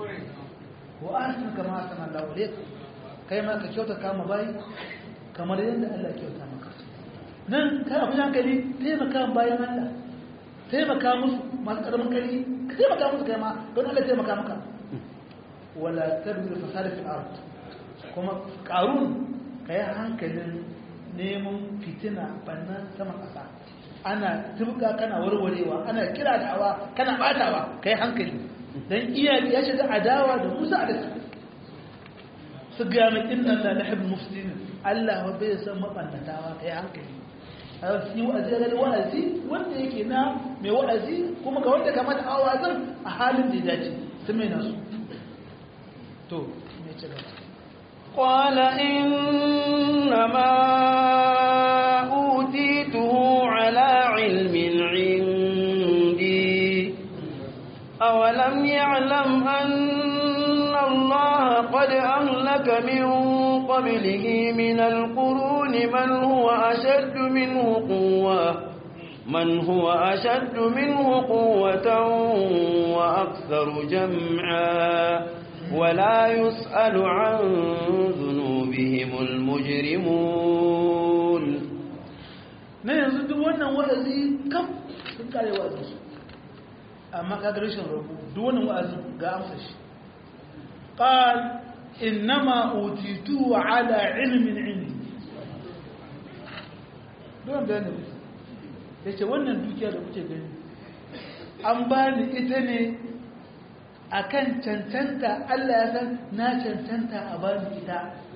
wa asina kama asana Allah alaikum kai ma ka kyauta kama bayi kamar yadda Allah kyauta maka nan kai abin hankali taimaka bayan Allah taimaka musu masu karamin kari ka taimaka musu kai ma don Allah taimaka maka wala tabir fasada fil ard kuma qarun kai hankalin neman fitina bannan sama kasa ana tubka kana warwarewa ana kira da'awa kana batawa kai hankali dan iya ya shiga adawa da Musa alaihi su gaya mai inna la nahib muslimin Allah wa bai san mabannatawa kai hankali a yi wa'azi ga wa'azi wanda yake na mai wa'azi kuma ga wanda kamata a wa'azin a halin da ya dace sun mai nasu to me ce gaba قال إنما أوتيته على علم عندي أولم يعلم أن الله قد أهلك من قبله من القرون من هو أشد منه قوة من هو أشد منه قوة وأكثر جمعا ولا يسأل عن ذنوبهم المجرمون na yanzu duk wannan wa'azi kam sun kare wa'azi su amma kaga rashin rabu duk wannan wa'azi ga amsa shi qal innama utitu ala ilmin indi don bayanin musu yace wannan dukiya da kuke gani an bani ita ne akan cancanta Allah ya san na cancanta a bani ita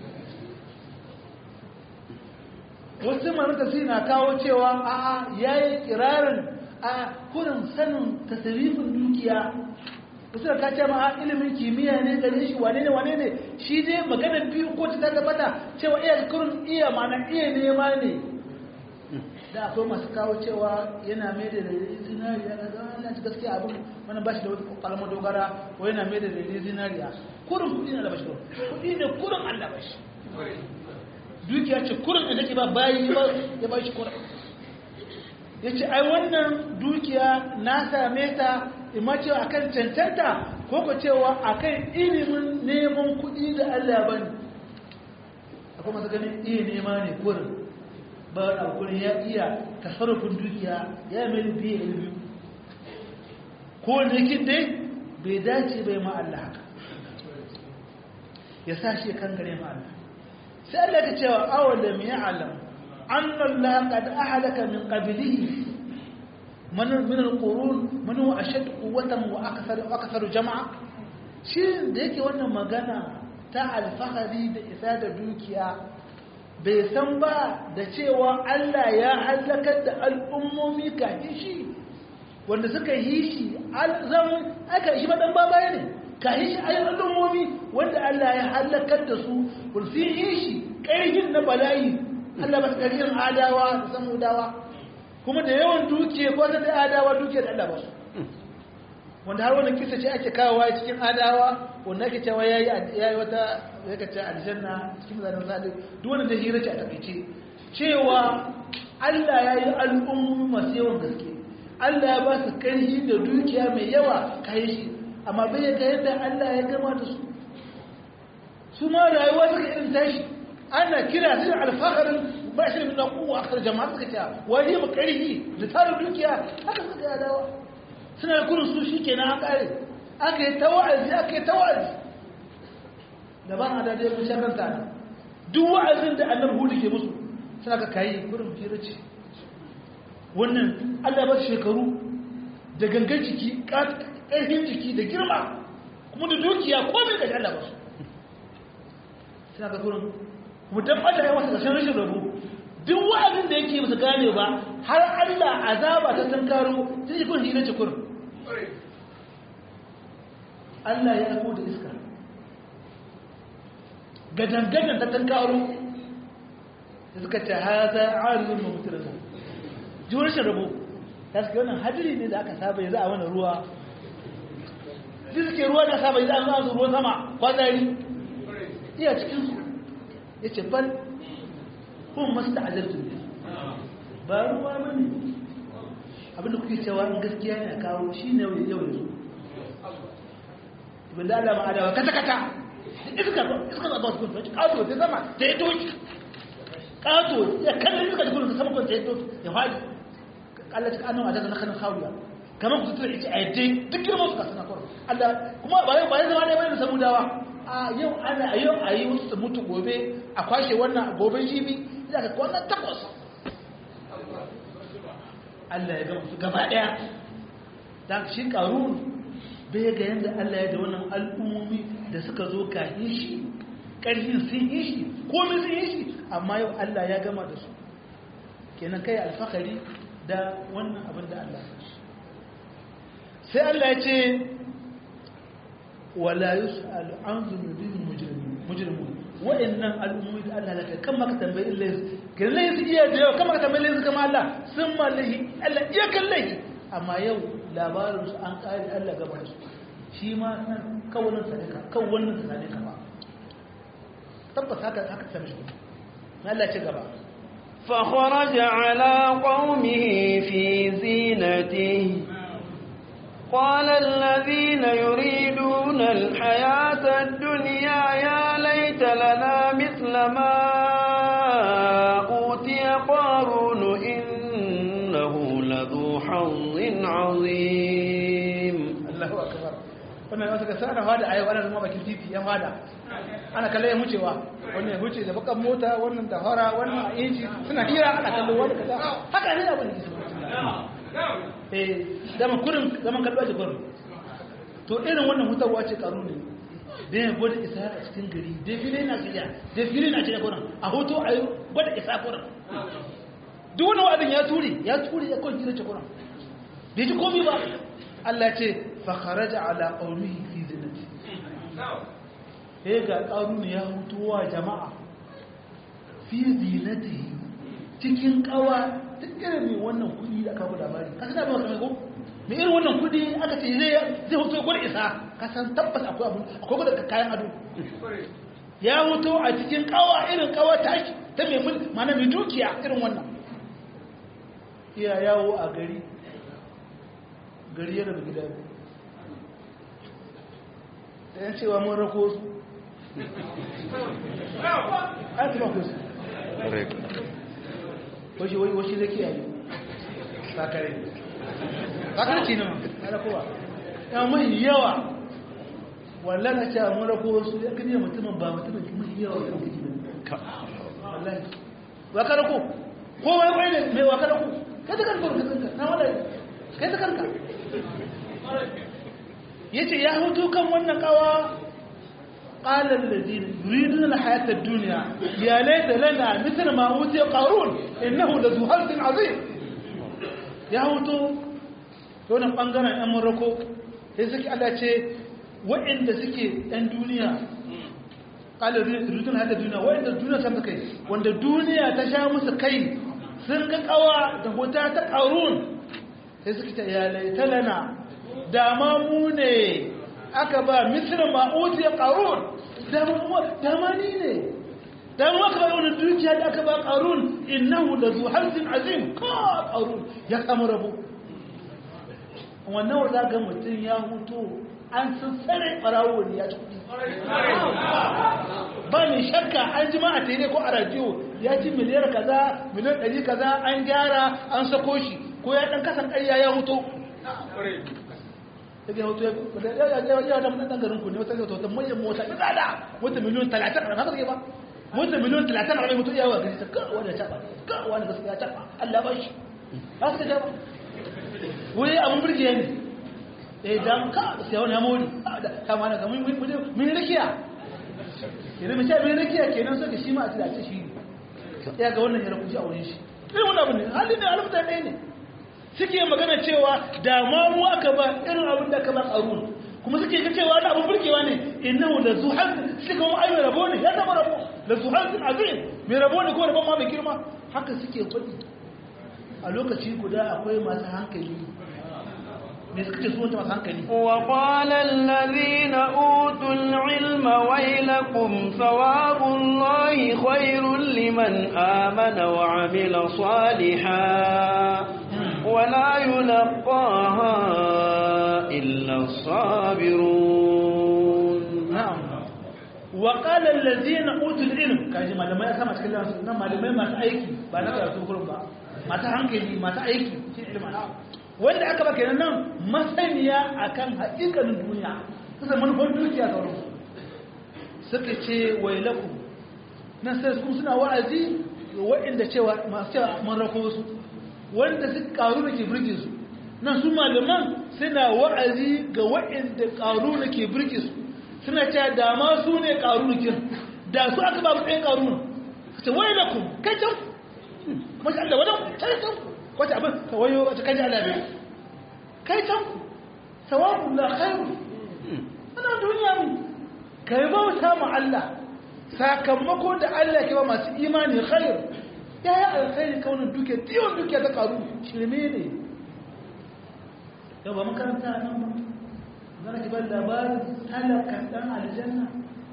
wasu manata sai na kawo cewa a'a yayi kirarin a kurin sanin tasirifin dukiya wasu da kace ma ilimin kimiyya ne gare shi wane ne wane ne shi dai magana biyu ko ta tabbata cewa iya kurin iya mana iya nema ne da akwai masu kawo cewa yana mai da dalilin zinariya ga Allah ci gaskiya abin wani ba shi da wata kalmar dogara ko yana mai da dalilin zinariya kurin kudi na da bashi kudi ne kurin Allah bashi dukiya ce kurin da take ba bayi ba ya ba shi kurin ya ce ai wannan dukiya na same ta ima cewa akan cancanta ko ko cewa akan ilimin neman kuɗi da Allah ba ne akwai masu ganin iya nema ne kurin ba a kurin ya iya tasarrufin dukiya ya mai biye ilimi ko wanda yake dai bai dace bai ma Allah haka ya sa shi kan gare ma Allah sai Allah ta cewa awalam ya'lam anna Allah qad ahlaka min qablihi man min al-qurun man huwa ashad quwwatan wa akthar wa akthar jam'a shi da yake wannan magana ta alfahari da isa da dukiya bai san ba da cewa Allah ya halakar da al'ummomi kafin shi wanda suka yi shi zan aka yi shi maɗan babaya ne kafin shi ayin al'ummomi wanda Allah ya halakar da su sun yi shi ƙarfin na bala'i Allah ba su ƙarfin adawa da samudawa kuma da yawan dukiya ko da adawa dukiya da Allah ba su wanda har wannan kisa ce ake kawowa cikin adawa wanda ake cewa yayi yayi wata yake ce aljanna cikin zanen zalim duk wanda da hira ce a takeice cewa Allah yayi al'ummu masu yawan gaske Allah ya ba su karfi da dukiya mai yawa kai shi amma bai ga yadda Allah ya gama da su su ma rayuwa suka irin tashi ana kira su alfaharin ba shi da kuwa akar jama'a suka ce wani mu karfi da tarin dukiya haka suka yi adawa suna kurin su shi kenan an kare aka yi ta wa'azi aka yi ta wa'azi da ba a dadai mun sharranta ne duk wa'azin da annabi hudu ke musu suna ka kayi kurin fira ce wannan allah ba shekaru da gangan jiki ƙarfin jiki da girma kuma da dukiya ko mai gaji allah ba su suna ka kurin kuma dan allah ya wasu ƙarshen rashin rabu duk wa'azin da yake musu gane ba har allah azaba ta tankaro sai shi kun hira ce kurin Allah ya aiko da iska gadangadan ta tankaro da suka ce haza arzun mamutarsa jiwar shi rabo ta suke wannan hadiri ne da aka saba ya za a wani ruwa su suke ruwa da saba ya za a zuwa ruwan sama kwanari iya cikinsu ya ce bal kuma masu da ajartun ne ba ruwa mani abinda kuke cewa in gaskiya ne a kawo shi ne yau yau yanzu ibn da Allah ma'adawa kata kata iska iska ba su kuma kato ta sama ta yi doki kato ya kallon iska da kuma ta sama kuma ta yi doki ya fadi Allah ta annawa da na kanin hawiya kamar ku tutura ita a yadda duk girman su kasana kawai Allah kuma ba yau ba ya zama ne bayan samu dawa a yau ana a yau a yi wasu su mutu gobe a kwashe wannan goben jibi ina ka wannan takwas Allah ya gama su gaba ɗaya da shi ƙarun bai ga yadda Allah ya da wannan al'ummomi da suka zo kahin shi ƙarfin sun yi shi komi sun yi shi amma yau Allah ya gama da su kenan kai alfahari da wannan abin da Allah ya shi sai Allah ya ce wala yus'alu an zunubin mujrimun wa'annan al'ummomi da Allah laka kan maka tambayi Allah kan lai su iya da yau kan maka tambayi Allah kama Allah sun mallahi Allah iya kan lai amma yau labarin su an kare Allah gaba da su shi ma nan kawunan sa ne ka kawunan sa ne ka ba tabbas haka haka ta mishi Allah ce gaba فخرج على قومه في زينته قال الذين يريدون الحياة الدنيا يا ليت لنا مثل ما أوتي قارون إنه لذو حظ عظيم الله أكبر wannan wasu ga sana hada ayi wannan zama bakin titi yan hada ana kallon ya wucewa wannan ya wuce da bakan mota wannan da hora wannan a inji suna hira ana kallon wani kaza haka ne abin da ke eh zaman kurin zaman kallo ake kurin to irin wannan hutarwa ce karu ne da ya gwada isa a cikin gari defile na shirya defile na shirya kurin a hoto a yi gwada isa kurin duk wani wa'adin ya turi ya turi ya kwan ce kurin bai ji komi ba Allah ce fakharaja ala qaumihi fi zinati eh ga karu ne ya hutuwa jama'a fi zinatihi cikin kawa duk irin mai wannan kudi da aka guda bari ka sanar ba kamar ko mai irin wannan kudi aka ce zai zai hoto gwada isa ka san tabbas akwai abu akwai gwada kayan ado ya hoto a cikin kawa irin kawa ta ta mai mul mana mai dukiya irin wannan iya yawo a gari gari yana da gida da yan cewa mun rako su an tuba ku su washi washi zai kiyaye sakare sakare ce ne ma kowa ya mai yawa wallan a ce a mura ko wasu ya kanyar mutumin ba mutumin mai yawa ya kaji ne wallahi waka rako ko wani kwai ne mai waka rako kai ta karka ka kanka na wala kai ta karka yace ya hutu kan wannan kawa qala alladhina yuriduna alhayata ad-dunya ya layta lana mithla ma utiya qarun innahu la zuhaltin azim ya hutu to nan bangaren ɗan Morocco sai suke Allah ce waɗanda suke ɗan duniya qala yuriduna alhayata ad-dunya waɗanda duniya ta kai wanda duniya ta sha musu kai sun ga kawa da hota ta qarun sai suke ta ya layta lana dama mu ne aka ba misra ma'uti ya ƙarun dama ni ne dama aka ba wani dukiya da aka ba ƙarun innahu da zuharzin azim ka ƙarun ya samu rabu wannan wadda ga mutum ya hutu an sun tsare ɓarawo ne ya ci kuɗi ba ne shakka an ji ma a tere ko a radiyo ya ci miliyar kaza miliyan ɗari kaza an gyara an sako shi ko ya ɗan kasan ƙarya ya hutu daga hoto ya da mutan garin ku ne wata zai wata manyan mota ta tsada wata miliyon talatin a haka ba wata miliyon talatin a mutu yawa gari ta kawo da taba kawo da gaskiya taba Allah ba shi ba su ka ba wai abun burge ne eh dan ka sai wani amori ta ma na ga mun mun rakiya kenan mace mun rakiya kenan sai shi ma a tsaya shi ya ga wannan ya rubuci a wurin shi irin wannan abin ne halin da alfuta ɗaya ne suke magana cewa da ma mu aka ba irin abin da aka ba ƙarun kuma suke ga cewa da abin burgewa ne innahu la zuhal suka mu ayyana rabo ne ya zama rabo la zuhal azim mai rabo ne ko rabon ma mai girma haka suke faɗi a lokaci guda akwai masu hankali me suka ce su wata masu hankali وقال الذين أوتوا العلم ويلكم ثواب الله خير لمن آمن وعمل صالحا ولا يلقاها إلا الصابرون na'am wa qala allazina utul ilm kaji malamai ya sama cikin lansu nan malamai masu aiki ba na karatu kurum ba masu hankali masu aiki shi ilma wanda aka ba kenan nan masaniya akan haƙiƙanin duniya kusa manufar dukiya ga wurin suka ce wailakum nan sai su suna wa'azi waɗanda cewa masu cewa mun rako su wanda su karu da ke birge su nan su malaman suna wa'azi ga waɗanda karu da ke birge su suna cewa da ma su ne karu da da su aka ba mu ɗayan karu ta wai da ku kai can mashi Allah wadan kai can wata abin ka wayo wata kai Allah bai kai can sawabu la khairu ana duniya mu kai bauta mu Allah sakamako da Allah ke ba masu imani khair ya yi alkhairi kaunin duke tiwon duke ta karu shirme ne yau ba makaranta nan ba zana ki bar labarin talakan dan aljanna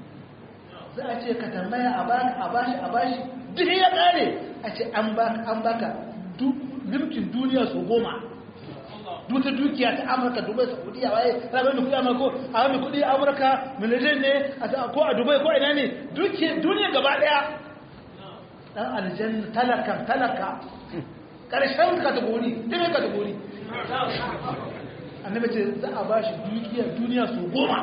za a ce ka tambaya a baka a bashi a bashi duk ya kare a ce an baka an baka limkin duniya su goma duta dukiya ta amurka dubai saudiya waye rabar mai kudi amurka a mai kudi amurka miliyan ne ko a dubai ko ina ne duniya gaba daya dan aljanna talaka talaka karshen kategori dime kategori annabi ce za a ba shi dukiya duniya su goma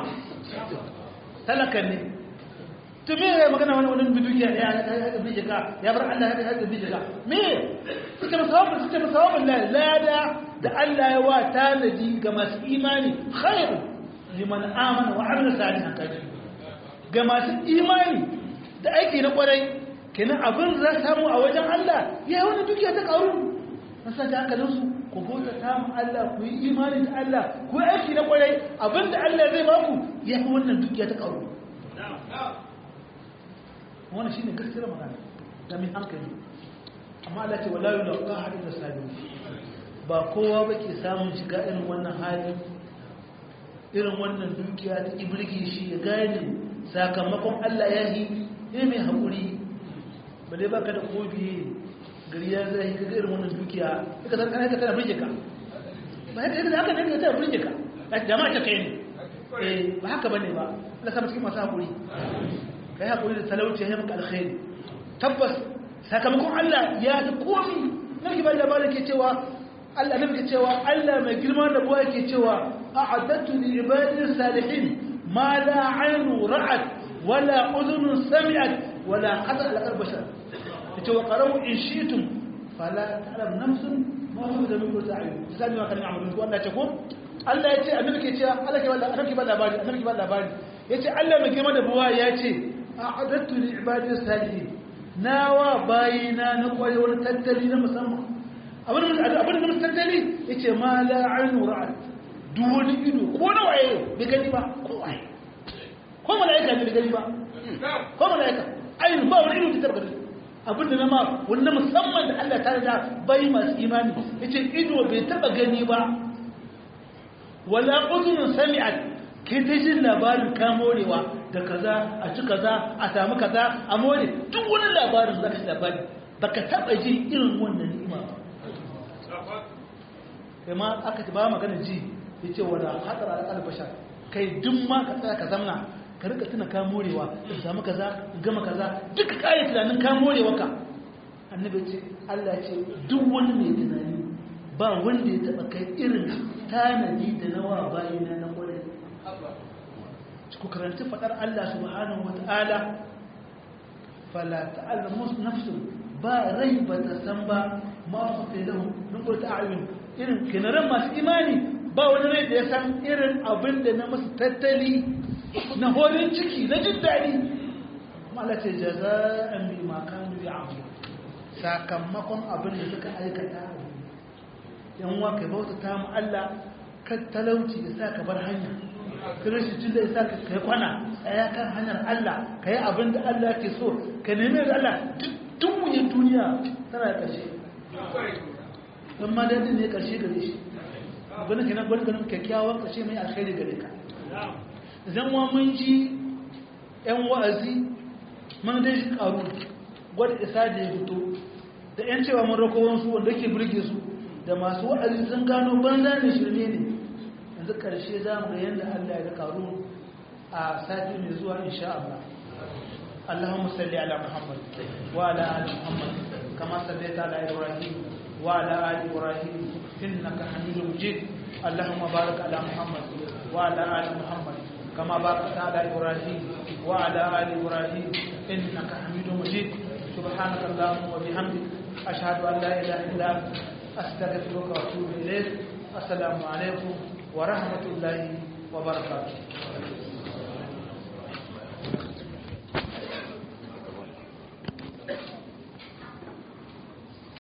talaka ne to me ya magana wani wani dukiya ya ya bi jika ya bar Allah ya ya bi jika me suka musawabin suka musawabin la lada da Allah ya wa tanadi ga masu imani khairu liman amana wa amila salihan kaji ga masu imani da aiki na kwarai kenan abin za samu a wajen Allah ya wani dukiya ta karu nasa da hankalinsu ku bauta ta mu Allah ku yi imani da Allah ku yi aiki na kwarai abin da Allah zai baku ya fi wannan dukiya ta karu wannan shine gaskiyar magana da mai hankali amma Allah ce wala yulqa hadin da sabi ba kowa ba ke samun shiga irin wannan hali irin wannan dukiya ta ibirge shi ya gane sakamakon Allah ya yi ne mai haƙuri ba dai baka da kofi gari ya zai kaga irin wannan dukiya ka san kana kana burge ka ba haka yadda haka ne ta burge ka jama'a ta kai ne eh ba haka bane ba Allah sa cikin masu hakuri kai hakuri da talauci ya maka alkhairi tabbas sakamakon Allah ya ta komi nake ba labarin ke cewa Allah ne ke cewa Allah mai girma da buwa ke cewa a'addatu li ibadi salihin ma la aynu ra'at wala udhun sami'at wala qada ala qalbi bashar yace wa qaramu in shi'tum fala ta'lam nafsun ma huwa da min ta'ayun sai ma kan amalu ko Allah ce ko Allah ya ce annabi ke cewa Allah ke ba annabi ke ba labari annabi ke ba labari yace Allah mai girma da buwa ya ce a'adattu li ibadi salihin nawa bayina na kwaye wani tattali na musamman abin da abin da tattali yace ma la ainu ra'at duk wani ido ko na waye bai gani ba ko waye ko malaika ne bai gani ba ko malaika ainu ba wani ido da tabbata abin da na ma wanda musamman da Allah ta da bai masu imani yace ido bai taba gani ba wala udhun sami'at kai ta jin labarin ka morewa da kaza a ci kaza a samu kaza a more duk wani labarin za ka labari baka taba ji irin wannan ni'ima ba kai ma aka ba magana ji yace wala hadara al bashar kai duk ma ka tsaya ka zamna ka rika tuna ka morewa ka samu kaza gama kaza duka kai tunanin ka morewa ka annabi ce Allah ce duk wani mai tunani ba wanda ya taba kai irin tanadi da nawa bayina na kwarai ku karanci fadar Allah subhanahu wata'ala fala ta'lamu nafsun ba rai ba ta san ba ma su kai lahu min qurta a'yun irin kinaran masu imani ba wani rai da ya san irin abin da na masu tattali na horin ciki na jin daɗi mala ce jaza'an bi ma kanu ya'malu sakamakon abin da suka aikata yan wa kai bauta ta mu Allah kan talauci ya sa ka bar hanya kiristocin da ya sa ka yi kwana tsaya kan hanyar Allah ka yi abin da Allah ke so ka nemi da Allah duk wuyin duniya tana da ƙarshe don ma daidai ne ƙarshe gare shi abin da gwani ganin kyakkyawan ƙarshe mai alkhairi gare ka zan wa mun ji yan wa'azi mun dai shi ƙaru gwada isa da ya fito da yan cewa mun rako wansu wanda ke burge su da masu wa'azi sun gano banza ne shirme ne yanzu ƙarshe za mu ga yadda Allah ya karu a sati mai zuwa insha Allah Allahumma salli ala Muhammad wa ala ali Muhammad kama sallaita ala Ibrahim wa ala ali Ibrahim innaka Hamidum Majid Allahumma barik ala Muhammad wa ala ali Muhammad kama barakta ala Ibrahim wa ala ali Ibrahim innaka Hamidum Majid سبحانك اللهم وبحمدك أشهد أن لا إله إلا أنت أستغفرك وأتوب إليك السلام عليكم ورحمة الله وبركاته